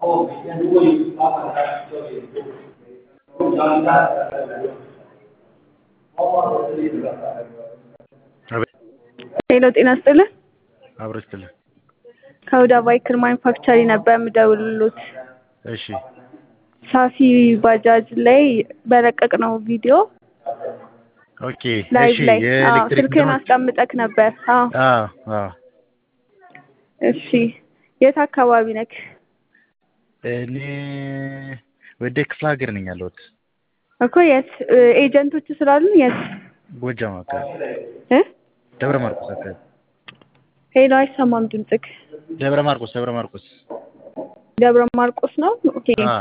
ሄሎ ጤና ይስጥልኝ። አብሮ ይስጥልኝ። ከሁዳ ባይክል ማኒፋክቸሪንግ ነበር የምደውልልዎት። እሺ ሳፊ ባጃጅ ላይ በለቀቅነው ቪዲዮ ኦኬ ላይቭ እሺ ላይ አዎ፣ የኤሌክትሪክ ስልክህን እንትኖች አስቀምጠክ ነበር። አዎ አዎ አዎ እሺ የት አካባቢ ነክ? እኔ ወደ ክፍለ ሀገር ነኝ ያለሁት እኮ የት ኤጀንቶቹ ስላሉን የት ጎጃም አካባቢ እ ደብረ ማርቆስ አካባቢ ሄሎ አይሰማም ድምፅክ። ደብረ ማርቆስ ደብረ ማርቆስ ደብረ ማርቆስ ነው። ኦኬ አ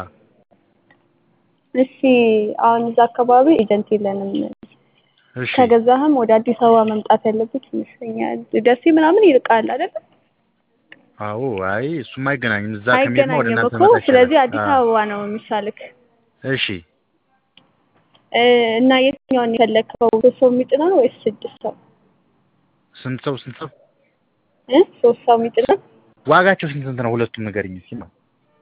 እሺ አሁን እዛ አካባቢ ኤጀንት የለንም። እሺ ከገዛህም ወደ አዲስ አበባ መምጣት ያለበት ይመስለኛል። ደሴ ምናምን ይርቃል አይደል? አዎ አይ እሱም አይገናኝም እዛ ከሚሄድ ነው ወደ አይገናኝም እናንተ እኮ መጣ ስለዚህ ይሻላል። አዲስ አ አበባ ነው የሚሻልክ። እሺ እ እና የትኛውን የፈለግከው? ሶስት ሰው የሚጭነው ነው ወይስ ስድስት ሰው? ስንት ሰው ስንት ሰው እ ሶስት ሰው የሚጭነው? ዋጋቸው ስንት ስንት ነው? ሁለቱም ንገሪኝ እስኪ ነው።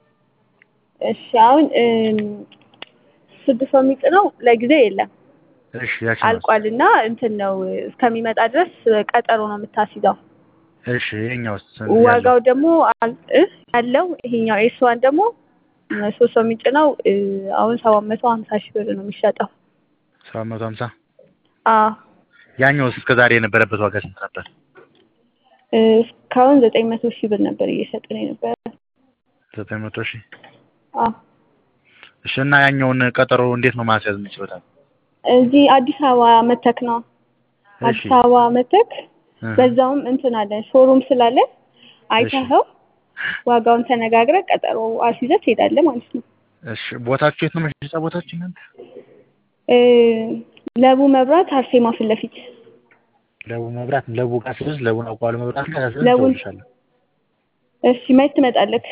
እሺ አሁን እም፣ ስድስት ሰው የሚጭነው ለጊዜው የለም እሺ ያቺ ነው። አልቋልና እንትን ነው እስከሚመጣ ድረስ ቀጠሮ ነው የምታስይዘው። እሺ ይሄኛው ዋጋው ደግሞ አል- እ ያለው ይሄኛው ኤስ ዋን ደግሞ እ ሶስት ሰው የሚጭነው እ አሁን ሰባት መቶ ሀምሳ ሺህ ብር ነው የሚሸጠው። ሰባት መቶ ሀምሳ አዎ ያኛውስ እስከ ዛሬ የነበረበት ዋጋ ስንት ነበር? እ እስካሁን ዘጠኝ መቶ ሺህ ብር ነበር እየሸጥን የነበረ። ዘጠኝ መቶ ሺህ አዎ እሺ እና ያኛውን ቀጠሮ እንዴት ነው ማስያዝ የምችለው? እዚህ አዲስ አበባ መተክ ነው። እሺ አዲስ አበባ መተክ እ በዛውም እንትን አለ ሾሩም ስላለ አይተኸው ዋጋውን ተነጋግረህ ቀጠሮ አስይዘህ ትሄዳለህ ማለት ነው። እሺ ቦታችሁ የት ነው መሸጫ ቦታችሁ እናንተ? እ ለቡ መብራት አርሴማ ፊት ለፊት ለቡ መብራት ለቡ ጋር ስልሽ ለቡን አውቀዋለሁ መብራት ጋር ስልሽ ለቡን- እደውልልሻለሁ። እሺ መች ትመጣለህ?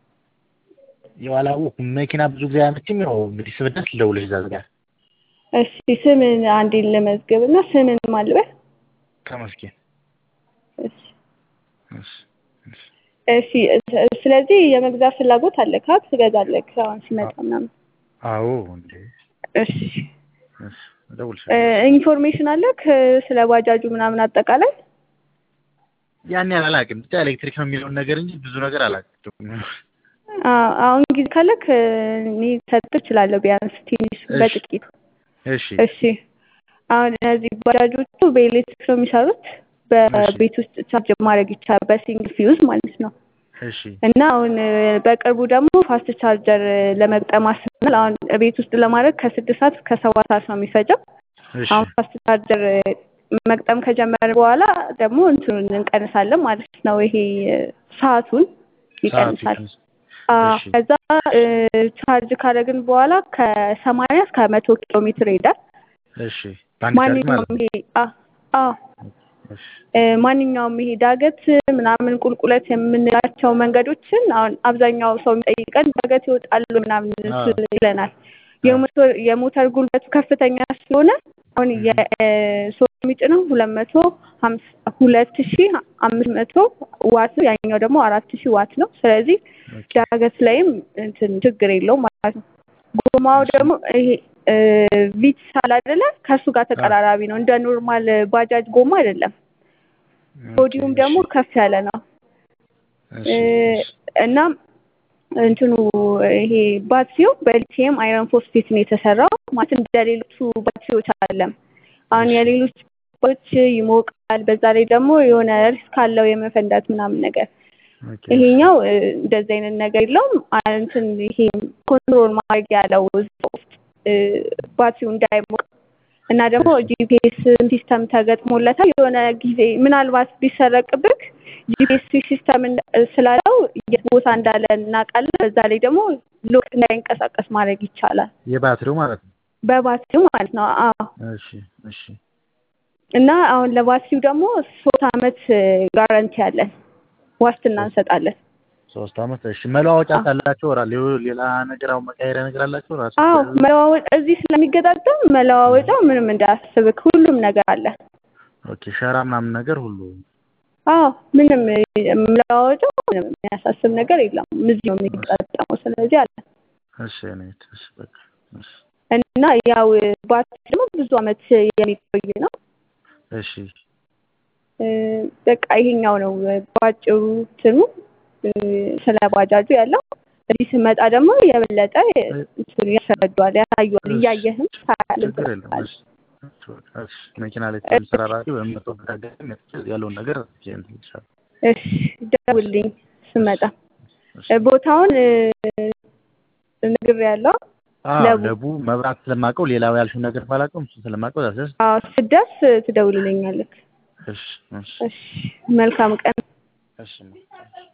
ያው አላወኩም መኪና ብዙ ጊዜ አያመችም። ያው እንግዲህ ስብደት ልደውልልሽ እዛ ጋር እሺ ስምን አንዴ ልመዝግብ እና ስምን ማልበል ተመስገን። እሺ እሺ እሺ እሺ እ- ስለዚህ የመግዛት ፍላጎት አለህ? ካ ትገዛለህ አሁን ሲመጣ ምናምን። አዎ እንዴ እሺ እሺ እደውልልሻለሁ። እ ኢንፎርሜሽን አለክ ስለ ባጃጁ ምናምን አጠቃላይ? ያን ያህል አላውቅም። ብቻ ኤሌክትሪክ ነው የሚለውን ነገር እንጂ ብዙ ነገር አላውቅም። አ- አሁን ጊዜ ካለክ እ እኔ ሰጥህ እችላለሁ ቢያንስ ትንሽ እሺ። በጥቂቱ። እሺ እሺ አሁን እነዚህ ባጃጆቹ በኤሌክትሪክ ነው የሚሰሩት። በቤት ውስጥ ቻርጅ ማድረግ ይቻላል በሲንግል ፊውዝ ማለት ነው። እሺ እና አሁን እ በቅርቡ ደግሞ ፋስት ቻርጀር እ ለመግጠም አስበናል። አሁን ቤት ውስጥ ለማድረግ ከስድስት ሰዓት እስከ ሰባት ሰዓት ነው የሚፈጀው። እሺ አሁን ፋስት ቻርጀር እ መግጠም ከጀመረ በኋላ ደግሞ እንትኑን እንቀንሳለን ማለት ነው። ይሄ እ ሰዓቱን ይቀንሳል። ሰዓቱ አዎ እሺ። ከዛ እ ቻርጅ ካደረግን በኋላ ከሰማንያ እስከ መቶ ኪሎ ሜትር ይሄዳል። እሺ በአንድ ቻርጅ ማለት ማንኛውም ነው። ይሄ አ አዎ እሺ እ ማንኛውም ይሄ ዳገት ምናምን ቁልቁለት የምንላቸው መንገዶችን አሁን አብዛኛው ሰው የሚጠይቀን ዳገት ይወጣሉ ምናምን አዎ። ስል ይለናል። የሞተር የሞተር ጉልበቱ ከፍተኛ ስለሆነ አሁን የሶስት የሚጭነው ሁለት መቶ ሀምሳ ሁለት ሺ አምስት መቶ ዋት ነው። ያኛው ደግሞ አራት ሺ ዋት ነው። ስለዚህ ኦኬ ዳገት ላይም እንትን ችግር የለውም ማለት ነው። ጎማው ደግሞ ይሄ እ ቪትስ አለ አይደለ? ከእሱ ጋር ተቀራራቢ ነው። እንደ ኖርማል ባጃጅ ጎማ አይደለም። ቦዲውም ደግሞ ከፍ ያለ ነው እሺ እ እሺ እና እንትኑ ይሄ ባትሪው በሊቲየም አይረን ፎስፌት ነው የተሰራው። ማለት እንደ ሌሎቹ ባትሪዎች አይደለም። አሁን እሺ የሌሎች ባትሪዎች ይሞቃል፣ በዛ ላይ ደግሞ የሆነ ሪስክ አለው የመፈንዳት ምናምን ነገር። ኦኬ ይሄኛው እ እንደዚህ አይነት ነገር የለውም። አ- እንትን ይሄ ኮንትሮል ማድረግ ያለው እዛ ውስጥ እ ባትሪው እንዳይሞቅ እና ደግሞ ጂፒኤስ ሲስተም ተገጥሞለታል። የሆነ ጊዜ ምናልባት ቢሰረቅብክ ጂፒኤስ ሲስተም እንዳ- ስላለው የት ቦታ እንዳለ እናውቃለን። በዛ ላይ ደግሞ ሎክ እንዳይንቀሳቀስ ማድረግ ይቻላል የባትሪው ማለት ነው። በባትሪው ማለት ነው። አዎ እሺ እሺ እና አሁን ለባትሪው ደግሞ ሶስት አመት ጋራንቲ አለን፣ ዋስትና እንሰጣለን። ሶስት አመት እሺ። መለዋወጫ ካላቸው ራ ሌላ ነገር አሁን መቀየሪያ ነገር አላቸው ራሱ አዎ መለዋወጫ እዚህ ስለሚገጣጠም መለዋወጫው ምንም እንዳያስብክ ሁሉም ነገር አለ። ኦኬ ሸራ ምናምን ነገር ሁሉ አዎ ምንም የምለዋወጠው ምንም የሚያሳስብ ነገር የለም። እዚህ ነው የሚጠቀመው። ስለዚህ አለ እሺ እኔት እሺ በቃ እሺ እና ያው ባትሪ ደግሞ ብዙ አመት የሚቆይ ነው። እሺ እ፣ በቃ ይሄኛው ነው ባጭሩ እንትኑ እ፣ ስለ ባጃጁ ያለው። እዚህ ስመጣ ደግሞ የበለጠ እንትኑ ያስረዳዋል፣ ያሳየዋል። እያየህም ታያለህ። ችግር የለም እሺ እሺ በቃ እሺ መኪና ላይ ስለምሰራራ በምመጣበት አጋጣሚ መጥቼ ያለውን ነገር እንትን ይልሻል እሺ ደውልኝ ስመጣ። እሺ እ፣ ቦታውን ነግሬያለሁ። አዎ ለቡ ለቡ መብራት ስለማውቀው ሌላው ያልሽው ነገር ባላውቀውም እሱን ስለማውቀው ዛስ አዎ ስትደርስ ትደውልልኛለህ። እሺ እሺ እሺ መልካም ቀን። እሺ